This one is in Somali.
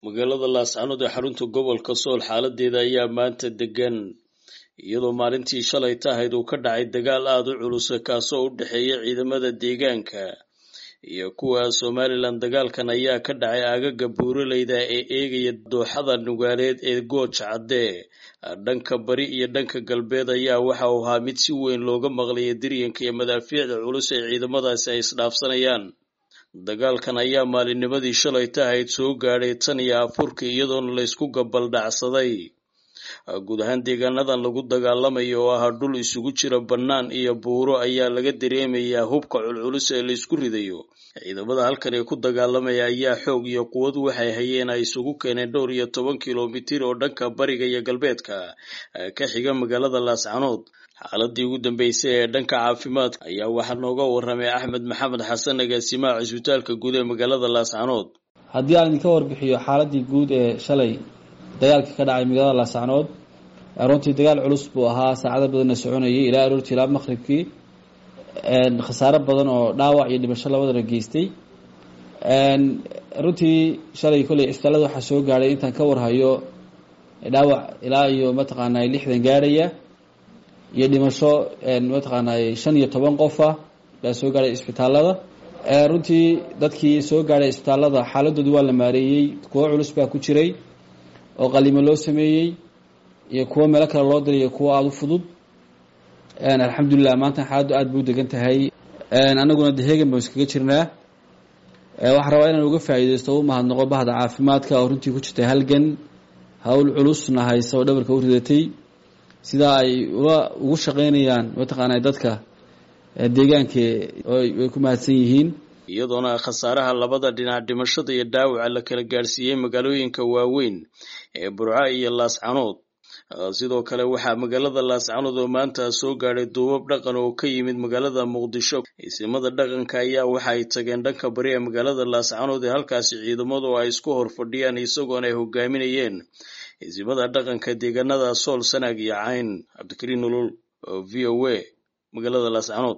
magaalada laascanood ee xarunta gobolka sool xaaladeeda ayaa maanta degan iyadoo maalintii shalay tahayd uu ka dhacay dagaal aada u culusa kaasoo u dhexeeya ciidamada deegaanka iyo kuwa somalilan dagaalkan ayaa ka dhacay aagaga buuraleyda ee eegaya dooxada nugaaleed ee gooj cadde dhanka bari iyo dhanka galbeed ayaa waxa uu ahaa mid si weyn looga maqlaya diryanka iyo madaafiicda culus ee ciidamadaasi ay isdhaafsanayaan dagaalkan ayaa maalinnimadii shalay tahayd soo gaadhay tan iyo afurkii iyadoona laysku gabaldhacsaday guud ahaan deegaanadan lagu dagaalamayo oo ahaa dhul isugu jira bannaan iyo buuro ayaa laga dareemayaa hubka culculus ee laysku ridayo ciidamada halkan ee ku dagaalamaya ayaa xoog iyo quwad waxay hayeen ay isugu keeneen dhowr iyo toban kilomitir oo dhanka bariga iyo galbeedka ka xiga magaalada laascanood xaaladii ugu dambeysay ee dhanka caafimaadka ayaa waxaa nooga waramay axmed maxamed xasan agaasimaha cisbitaalka guud ee magaalada laascanood haddii aan idinka warbixiyo xaaladii guud ee shalay dagaalkii ka dhacay magaalada laascanood runtii dagaal culus buu ahaa saacado badanna soconayay ilaa aroortii ilaa maqribkii khasaaro badan oo dhaawac iyo dhimasho labadana geystay runtii shalay kolley cisbitaalada waxaa soo gaadhay intaan ka warhayo dhaawac ilaa iyo mataqaanaa lixdan gaadhaya iyo dhimasho mataqaanaa shan iyo toban qofa baa soo gaadhay isbitaalada runtii dadkii soo gaadhay isbitaalada xaaladoodii waa la maareeyey kuwo culus baa ku jiray oo qalimo loo sameeyey iyo kuwo meelo kale loo diray iyo kuwo aada u fudud alxamdulilah maanta xaaladdu aada buu degan tahay anaguna de hegan baan iskaga jirnaa waxaan rabaa inaan uga faa'iideysto u mahadnaqo bahda caafimaadka oo runtii ku jirtay halgan hawl culusna haysa oo dhabarka u ridatay sidaa ay uga ugu shaqeynayaan mataqaana dadka deegaanka way ku mahadsan yihiin iyadoona khasaaraha labada dhinac dhimashada iyo dhaawaca la kala gaadhsiiyey magaalooyinka waaweyn ee burca iyo laascanood sidoo kale waxaa magaalada laascanood oo maanta soo gaadhay duubab dhaqan oo ka yimid magaalada muqdisho isimada dhaqanka ayaa waxa ay tageen dhanka bari ee magaalada laascanood ee halkaasi ciidamadu ay isku hor fadhiyaan isagoona ay hogaaminayeen isimada dhaqanka deegaanada sool sanaag iyo cayn cabdikariin nolol v o a magaalada laascanood